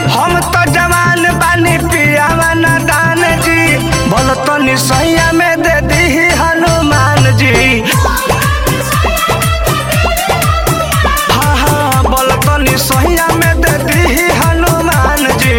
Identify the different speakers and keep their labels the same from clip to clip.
Speaker 1: हम तो जवान बानी पियावा न दान जी बोल तो निसैया में दे दी हनुमान जी हाँ हाँ बोल तो निसैया में दे दी हनुमान जी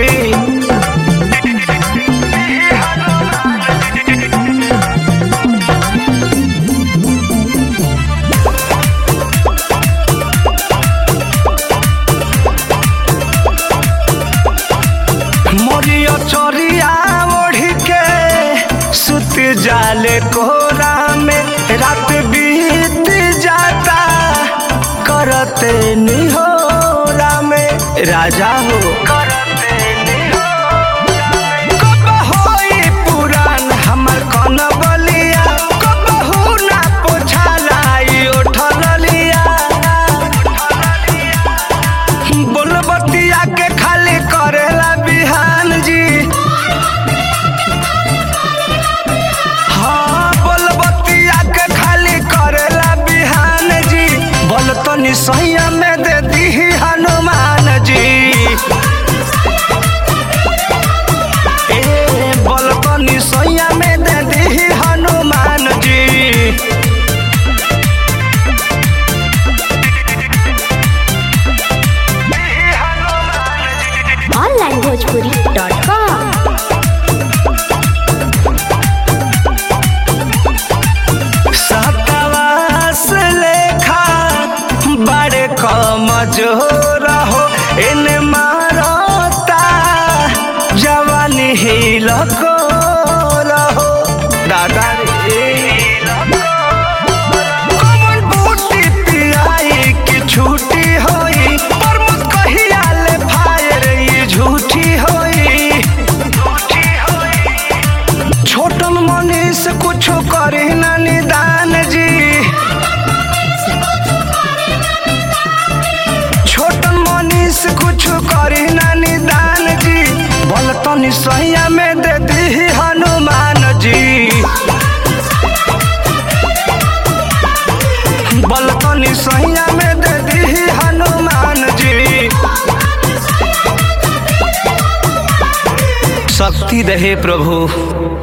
Speaker 1: मोरिया चोरिया ओढ़ी के सुत जाले कोरा में रात बीत जाता करते निहोरा में राजा हो करते कब होई पुरान हमर कौन बलिया कब हो ना पोछालाई उठल लिया बोलबतिया के खाली करेला बिहान जी हाँ बोलबतिया के खाली करेला बिहान जी बोल तो निसैया में दे दी हनुमान जी ए बोल तो निसैया में दे दी हनुमान जी
Speaker 2: onlinebhojpuri.com
Speaker 1: सतवास लेखा बड़े कमजोर हो इन मारता जवानी ही लको रहो दादा रे कमल बूटी पियाई की छूटी होई पर मुझ कहिया ले फायर ये झूठी होई झूठी होई छोटन मनीष कुछ करे ना निदान जी छोटन मनीष कुछ करे ना निदान जी बोल तो निसैया में दे दी हनुमान जी बोल तो निसैया में दे दी हनुमान जी शक्ति रहे प्रभु